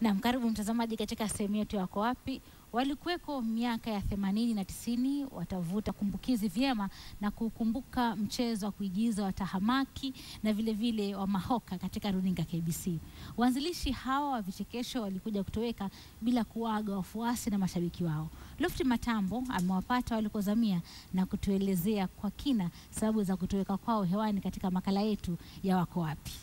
Naam, karibu mtazamaji katika sehemu yetu ya Wako Wapi. Walikuweko miaka ya themanini na tisini, watavuta kumbukizi vyema na kukumbuka mchezo wa kuigiza wa tahamaki na vile vile wa mahoka katika runinga KBC. Waanzilishi hawa wa vichekesho walikuja kutoweka bila kuaga wafuasi na mashabiki wao. Lofty Matambo amewapata walikozamia na kutuelezea kwa kina sababu za kutoweka kwao hewani katika makala yetu ya Wako Wapi.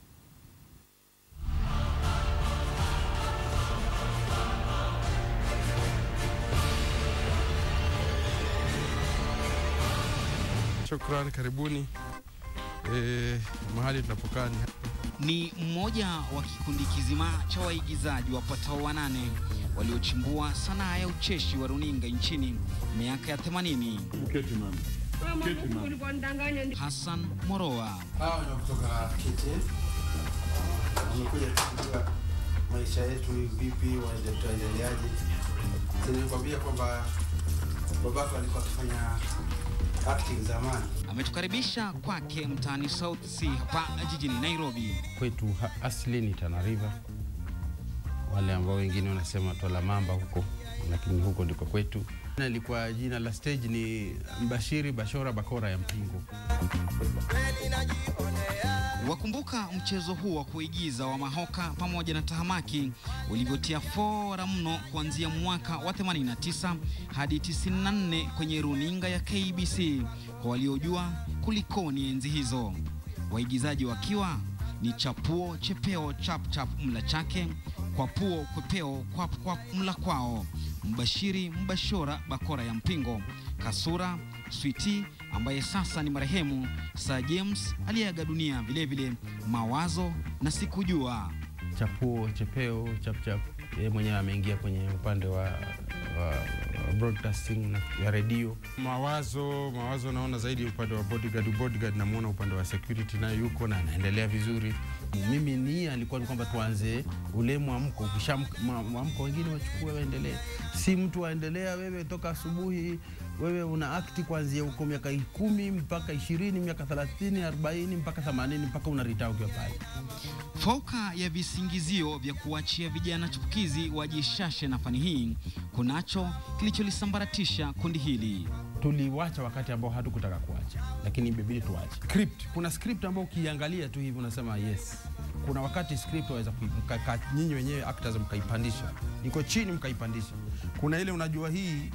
Shukran, karibuni e, mahali tunapokaa ni Ni mmoja wa kikundi kizima cha waigizaji wapatao wanane waliochimbua sanaa ya ucheshi wa runinga nchini miaka ya 80. Keti mama. Keti mama. Hassan Moroa, Hawa ni kutoka KTN. Wamekuja kujua maisha yetu vipi, waende- tuendeleaje. Si nilikwambia kwamba babako alikuwa akifanya acting zamani. ametukaribisha kwake mtaani South Sea hapa jijini Nairobi. kwetu ha- asili ni Tana River, wale ambao wengine wanasema Twala Mamba huko, lakini huko ndiko kwetu. Na Ilikuwa jina la stage ni Mbashiri Bashora Bakora ya Mpingo. Wakumbuka mchezo huu wa kuigiza wa mahoka pamoja na tahamaki ulivyotia fora mno kuanzia mwaka wa 89 hadi 94 kwenye runinga ya KBC. Kwa waliojua kulikoni enzi hizo, waigizaji wakiwa ni Chapuo Chepeo Chap Chap mla chake, Kwapuo Kwepeo Kwap Kwap mla kwao, Mbashiri Mbashora Bakora ya Mpingo, Kasura Switi ambaye sasa ni marehemu, Sir James aliyeaga dunia, vilevile Mawazo na Sikujua. Chapuo Chepeo Chapchap, yeye mwenyewe ameingia kwenye upande wa, wa, wa broadcasting na ya redio. mawazo mawazo, naona zaidi upande wa bodyguard. Bodyguard namuona upande wa security, naye yuko na anaendelea vizuri. Mimi nia alikuwa ni kwamba tuanze ule mwamko, ukisha mwamko wengine wachukue waendelee, si mtu waendelea wewe toka asubuhi wewe una akti kuanzia huko miaka kumi mpaka ishirini miaka thelathini arobaini mpaka themanini mpaka unaritaa ukiwa pale. Fauka ya visingizio vya kuachia vijana chipukizi wajishashe na fani hii, kunacho kilicholisambaratisha kundi hili. Tuliwacha wakati ambao hatukutaka kuacha, lakini imebidi tuache. Script, kuna script ambao ukiangalia tu hivi unasema yes. Kuna wakati script waweza kui- mka- ka- nyinyi wenyewe actors mkaipandisha, iko chini mkaipandisha. Kuna ile unajua hii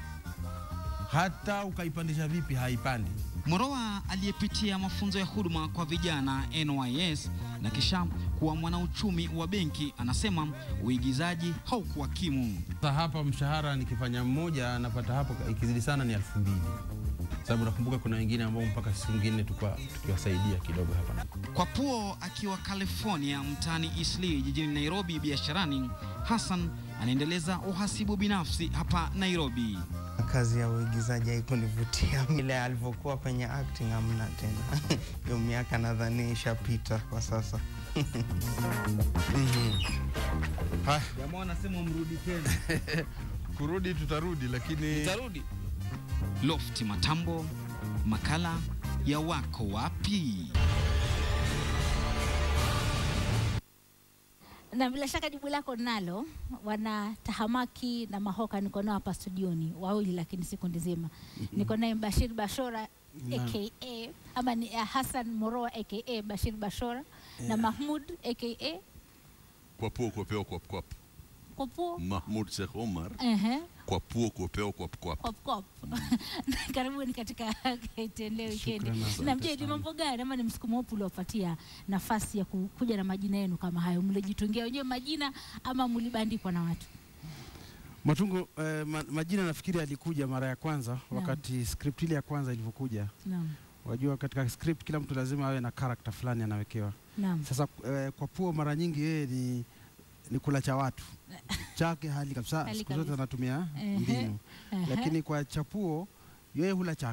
hata ukaipandisha vipi haipandi. Moroa aliyepitia mafunzo ya huduma kwa vijana NYS na kisha kuwa mwanauchumi wa benki anasema uigizaji haukuwa kimu. Sasa hapa mshahara nikifanya mmoja napata hapo ikizidi sana ni elfu mbili sababu nakumbuka kuna wengine ambao mpaka siku ingine tukwa- tukiwasaidia kidogo hapa. Kwa Puo akiwa California mtaani Eastleigh jijini Nairobi biasharani, Hassan anaendeleza uhasibu binafsi hapa Nairobi. kazi ya uigizaji haikunivutia ile alivyokuwa kwenye acting amna tena hiyo miaka nadhani ishapita kwa sasa Haya, Jamaa anasema mrudi tena. kurudi tutarudi, lakini Tarudi. Lofty Matambo, makala ya Wako Wapi. na bila shaka jibu lako nalo. Wana tahamaki na mahoka niko nao hapa studioni wawili, lakini si kundi zima. Niko naye Bashir Bashora aka ama ni uh, Hassan Moroa aka Bashir Bashora na Mahmud aka Kwapuo kwapeo kwap kwap. Kopo. Mahmud Sheikh Omar. Ehe, Kwapuo kwapeo kwap kwap. kop kop. Karibuni katika KTN leo weekend. Shukrani, Na mje ni mambo gani ama ni msukumo upi uliopatia nafasi ya ku- kuja na majina yenu kama hayo? Mlijitungia wenyewe majina ama mlibandikwa na watu? Matungo eh, ma, majina nafikiri alikuja mara ya kwanza wakati script ile ya kwanza ilivyokuja. Naam. Wajua katika script kila mtu lazima awe na character fulani anawekewa. Naam. Sasa eh, kwa Puo mara nyingi yeye ni ni kula cha watu chake hali kabisa, Hali siku zote kabisa. anatumia Ehe, mbinu, ehe. lakini kwa Chapuo yeye hula chake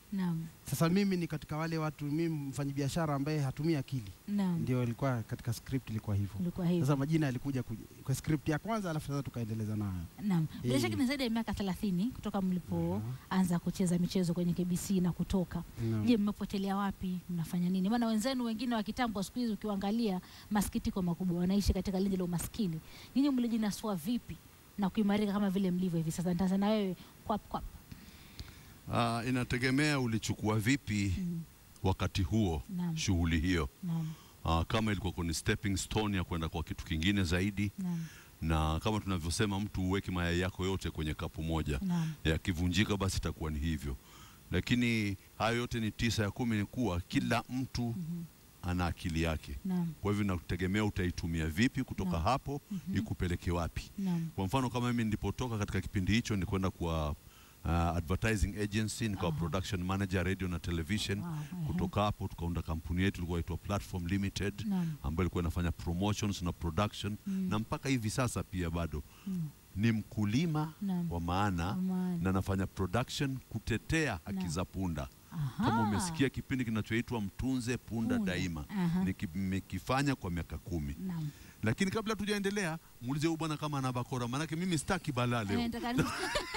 Naam. Sasa mimi ni katika wale watu, mimi mfanyabiashara ambaye hatumii akili, Naam. ndio ilikuwa katika script ilikuwa hivyo. Ilikuwa hivyo. Sasa majina yalikuja kuja- kwa script ya kwanza, alafu sasa tukaendeleza nayo. Naam. Bila Eh. shaka ni zaidi ya miaka 30 kutoka mlipoanza kucheza michezo kwenye KBC na kutoka. Naam. Je, mmepotelea wapi? Mnafanya nini? Maana wenzenu wengine wa kitambo siku hizi ukiwaangalia, masikitiko makubwa, wanaishi katika lindi la umaskini. Nyinyi mlijinasua vipi na kuimarika kama vile mlivyo hivi sasa? Nitaanza na wewe kwap kwap. Ah, inategemea ulichukua vipi wakati huo Naam. shughuli hiyo. Naam. Ah, kama ilikuwa kwenye stepping stone ya kwenda kwa kitu kingine zaidi Naam. na kama tunavyosema mtu uweke mayai yako yote kwenye kapu moja Naam. yakivunjika basi itakuwa ni hivyo lakini hayo yote ni tisa ya kumi ni kuwa kila mtu ana akili yake Naam. kwa hivyo nakutegemea utaitumia vipi kutoka Naam. hapo ikupeleke wapi Naam. kwa mfano kama mimi nilipotoka katika kipindi hicho nilikwenda kwa uh, advertising agency nikawa production manager radio na television Wow, ehe. kutoka hapo tukaunda kampuni yetu ilikuwa inaitwa platform limited Naam. ambayo ilikuwa inafanya promotions na production na mpaka hivi sasa pia bado ni mkulima Naam. wa maana Wa maana. na nafanya production kutetea haki Naam. za punda Aha. kama umesikia kipindi kinachoitwa mtunze punda, Punda. daima Aha. Niki- nimekifanya kwa miaka kumi Naam. lakini kabla tujaendelea muulize huyu bwana kama ana bakora maanake mimi sitaki balaa Eh, leo nataka ni-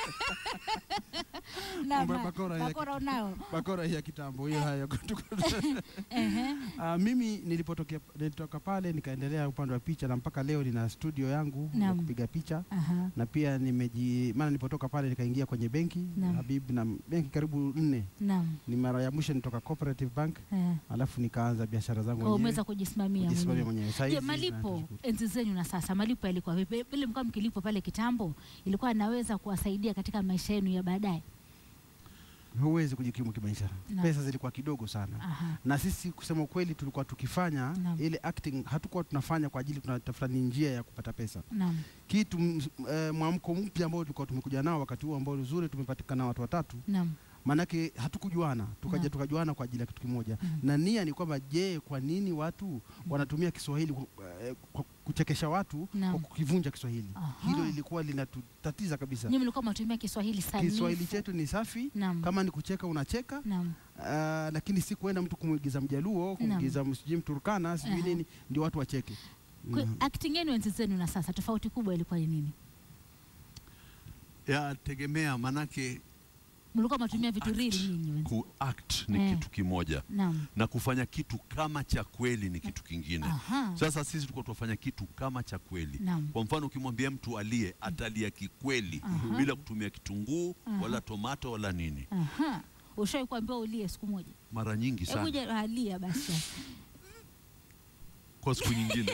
Naam, Mambo ya naam. bakora ya bakora unao. bakora hii ya kitambo hiyo haya Ehe. Uh, mimi nilipotokea nilitoka pale nikaendelea upande wa picha na mpaka leo nina studio yangu ya Naam. kupiga picha Aha. na pia nimeji maana nilipotoka pale nikaingia kwenye benki Naam. Habib na benki karibu nne. Naam. Ni mara ya mwisho nitoka Cooperative Bank Eh. alafu nikaanza biashara zangu Kwa mwenyewe. umeweza kujisimamia Kujisimamia mwenyewe. mwenyewe. Saa Je, hizi malipo nashukuru. enzi zenyu na sasa, malipo yalikuwa vipi? Vile mlikuwa mkilipo pale kitambo, ilikuwa anaweza kuwasaidia katika maisha yenu ya baadaye? Huwezi kujikimu kimaisha. Naam. Pesa zilikuwa kidogo sana. Aha. Na sisi kusema ukweli tulikuwa tukifanya Naam. ile acting hatukuwa tunafanya kwa ajili tunatafuta ni njia ya kupata pesa. Naam. Kitu m- eh, mwamko mpya ambao tulikuwa tumekuja nao wakati huo ambao uzuri tumepatikana watu watatu Naam. maanake hatukujuana tukaja Naam. tukajuana kwa ajili ya kitu kimoja Mhm. na nia ni kwamba je kwa nini watu wanatumia kiswahili ku- eh, kwa kuchekesha watu Naam. kwa kukivunja kiswahili Aha. hilo lilikuwa linatutatiza kabisa Nyinyi mlikuwa mnatumia Kiswahili sanifu. kiswahili chetu ni safi Naam. kama ni kucheka unacheka Naam. ah, lakini si kuenda mtu kumwigiza mjaluo kumwigiza sijui mturkana sijui Aha. nini ndio watu wacheke Kwa Mhm. acting yenu enzi zenu na sasa, tofauti kubwa ilikuwa ni nini? yategemea manake Mlikuwa mnatumia vitu Act. real nyinyi wenzi. kuact ni Eh. kitu kimoja Naam. na kufanya kitu kama cha kweli ni kitu kingine Aha. sasa sisi tulikuwa tunafanya kitu kama cha kweli Naam. kwa mfano ukimwambia mtu alie atalia kikweli Aha. bila kutumia kitunguu Aha. wala tomato wala nini Aha. Ushawahi kuambiwa ulie siku moja? mara nyingi Hebu sana je, alia basi. kwa siku nyingine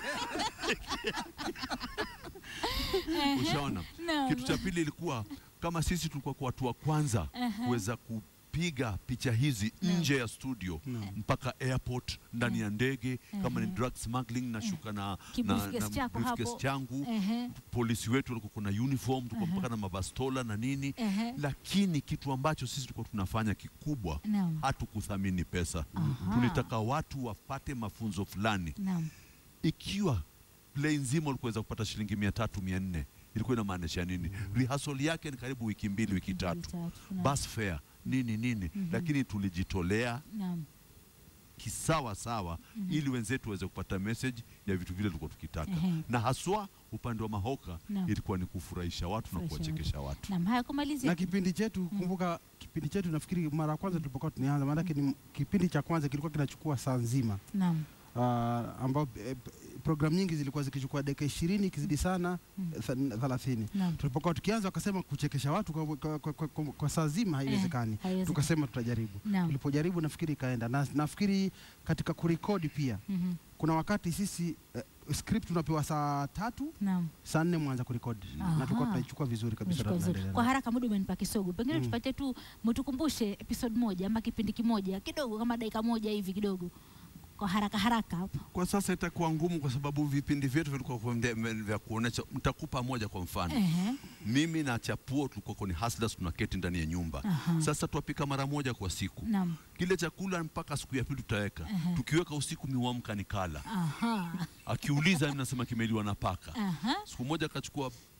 ushaona Naam. kitu cha pili ilikuwa kama sisi tulikuwa kwa watu wa kwanza Aha. kuweza kupiga picha hizi Naam. nje ya studio mpaka airport ndani ya ndege kama ni drug smuggling nashuka na, na, Kibriefcase na chako briefcase hapo. changu Ehe. polisi wetu walikuwa kuna uniform tulikuwa mpaka na mabastola na nini Ehe. lakini kitu ambacho sisi tulikuwa tunafanya kikubwa Naam. hatukuthamini pesa Aha. tulitaka watu wapate mafunzo fulani Naam. ikiwa play nzima ulikuweza kupata shilingi mia tatu mia nne ilikuwa inamaanisha nini rehearsal yake ni karibu wiki mbili wiki tatu Naam. bus fare nini nini lakini tulijitolea Naam. kisawa sawa ili wenzetu waweze kupata message ya vitu vile tulikuwa tukitaka Ehe. na haswa upande wa mahoka Naam. ilikuwa ni kufurahisha watu na Kufurahisha kuwachekesha watu Naam. Haya, kumalizia. na kipindi chetu kumbuka kipindi chetu nafikiri mara ya kwanza tulipokuwa tunaanza maanake ni kipindi cha kwanza kilikuwa kinachukua saa nzima Naam. uh, ambao eh, programu nyingi zilikuwa zikichukua dakika ishirini ikizidi sana tha- thelathini Naam. tulipokuwa tukianza wakasema kuchekesha watu kwa, kwa, kwa, kwa, kwa, kwa saa zima haiwezekani haiwezekani. tukasema tutajaribu Naam. tulipojaribu nafikiri ikaenda na nafikiri katika kurekodi pia Mhm. kuna wakati sisi eh, script tunapewa saa tatu Naam. saa nne mwanza kurekodi Aha. na tulikuwa tunaichukua vizuri kabisa Umeshika na vizuri. tunaendelea Kwa nayo. haraka muda umenipa kisogo, pengine tupatie tu, mtukumbushe episode moja ama kipindi kimoja kidogo, kama dakika moja hivi kidogo, kwa haraka haraka hapo. kwa sasa itakuwa ngumu kwa sababu vipindi vyetu vilikuwa kwa vya- vya kuonesha nitakupa moja kwa mfano Ehe. mimi na chapuo tulikuwa kwenye hustlers tunaketi ndani ya nyumba Aha. sasa twapika mara moja kwa siku Naam. kile chakula mpaka siku ya pili tutaweka tukiweka usiku miwamka nikala Aha. akiuliza mimi nasema kimeliwa na paka Aha. siku moja akachukua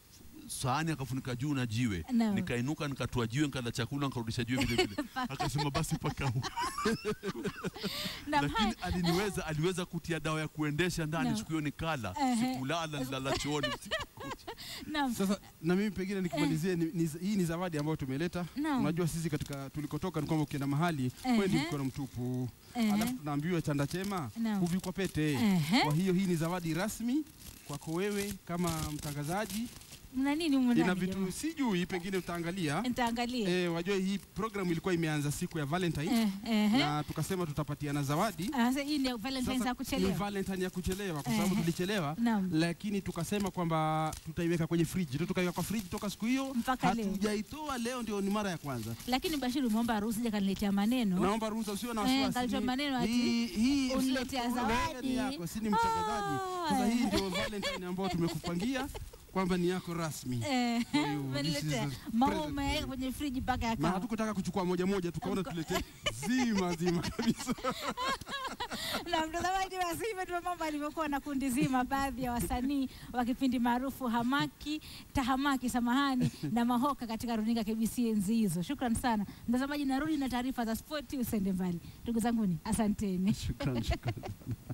sahani akafunika juu na jiwe Naam. nikainuka nikatua jiwe nikala chakula nikarudisha jiwe vile vile akasema basi paka huko Naam, lakini hai- aliniweza aliweza kutia dawa ya kuendesha ndani Naam. siku hiyo nikala Ehe. sikulala nilala chooni usiku kucha. naam. Sasa na mimi pengine nikimalizie, ni, ni, hii ni zawadi ambayo tumeleta. Naam. Unajua sisi katika tulikotoka ni kwamba ukienda mahali Ehe. kwendi mkono mtupu, Ehe. alafu tunaambiwa chanda chema Naam. huvikwa pete. Ehe. Kwa hiyo hii ni zawadi rasmi kwako wewe kama mtangazaji. Mna nini humu Ina ndani vitu jamaa? sijui, pengine utaangalia. Nitaangalia. Eh, wajua hii program ilikuwa imeanza siku ya Valentine Eh, ehe. na tukasema tutapatiana zawadi. Ah, Sasa hii ni Valentine's Sasa ya ni kuchelewa. Valentine ya kuchelewa kwa sababu Ehe. tulichelewa, Naam. lakini tukasema kwamba tutaiweka kwenye friji, tukaiweka kwa friji toka siku hiyo Mpaka leo. hatujaitoa. Leo ndio ni mara ya kwanza. Lakini Bashiru umeomba ruhusa je kaniletea maneno. Naomba ruhusa, usiwe na Eh, wasiwasi. kalitoa Ni- maneno ati hii- hii- uniletea wewe zawadi. ni yako, si ni mtangazaji. Ah, Sasa hii eh. ndio Valentine ambayo tumekupangia kwamba ni yako rasmi. Eh, Kwa hiyo, umeniletea this is a maua present umeweka for kwenye friji mpaka na yakawa. hatukutaka kuchukua moja moja, tukaona tulete zima zima kabisa. na mtazamaji, basi hivyo ndivyo mambo alivyokuwa na kundi zima, baadhi ya wasanii wa kipindi maarufu Hamaki Tahamaki, samahani, na Mahoka katika runinga KBC enzi hizo. Shukran sana mtazamaji, narudi na taarifa za spoti, usende mbali. Ndugu zanguni, asanteni. Shukran, shukran.